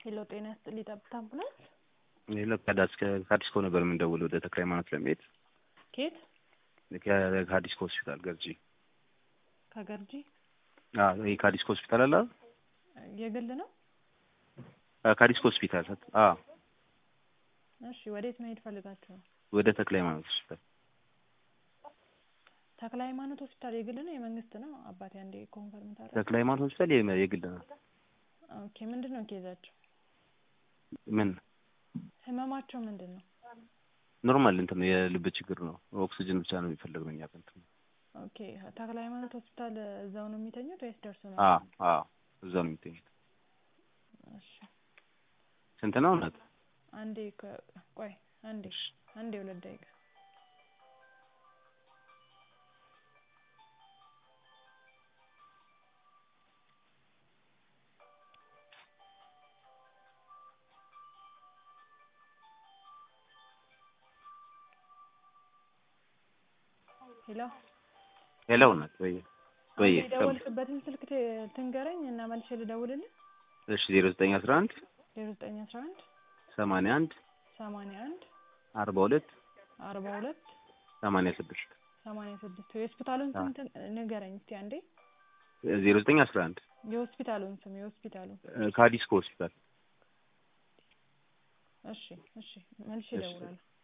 ሄሎ ጤና ይስጥልኝ ጠብታ አምቡላንስ ሌላ ከአዲስኮ ነበር የምንደውለው ወደ ተክለ ሃይማኖት ለመሄድ ኬት ከአዲስኮ ሆስፒታል ገርጂ ከገርጂ አዎ ይሄ ከአዲስኮ ሆስፒታል አለ የግል ነው ከአዲስኮ ሆስፒታል አዎ እሺ ወዴት መሄድ ፈልጋችሁ ነው ወደ ተክለ ሃይማኖት ሆስፒታል ተክለ ሃይማኖት ሆስፒታል የግል ነው የመንግስት ነው አባቴ አንዴ ኮንፈርም ታደርግ ተክለ ሃይማኖት ሆስፒታል የግል ነው ኦኬ ምንድን ነው ኬዛቸው ምን ህመማቸው ምንድን ነው ኖርማል እንትን ነው የልብ ችግር ነው ኦክሲጅን ብቻ ነው የሚፈልገው እኛ እንትን ኦኬ ተክለ ሃይማኖት ሆስፒታል እዛው ነው የሚተኙት ወይስ ደርሶ ነው አዎ አዎ እዛው ነው የሚተኙት እሺ ስንት ነው እውነት አንዴ ከ- ቆይ አንዴ አንዴ ሁለት ደቂቃ ሄሎ ሄሎ እውነት ወይ ወይ አንተ የደወልክበትን ስልክ ት- ትንገረኝ እና መልሼ ልደውልልህ እሺ ዜሮ ዘጠኝ አስራ አንድ ዜሮ ዘጠኝ አስራ አንድ ሰማንያ አንድ ሰማንያ አንድ አርባ ሁለት አርባ ሁለት ሰማንያ ስድስት ሰማንያ ስድስት የሆስፒታሉን ስም ትን- ንገረኝ እስቲ አንዴ ዜሮ ዘጠኝ አስራ አንድ የሆስፒታሉን ስም የሆስፒታሉን ከአዲስኮ ሆስፒታል እሺ እሺ መልሼ እሺ። እደውላለሁ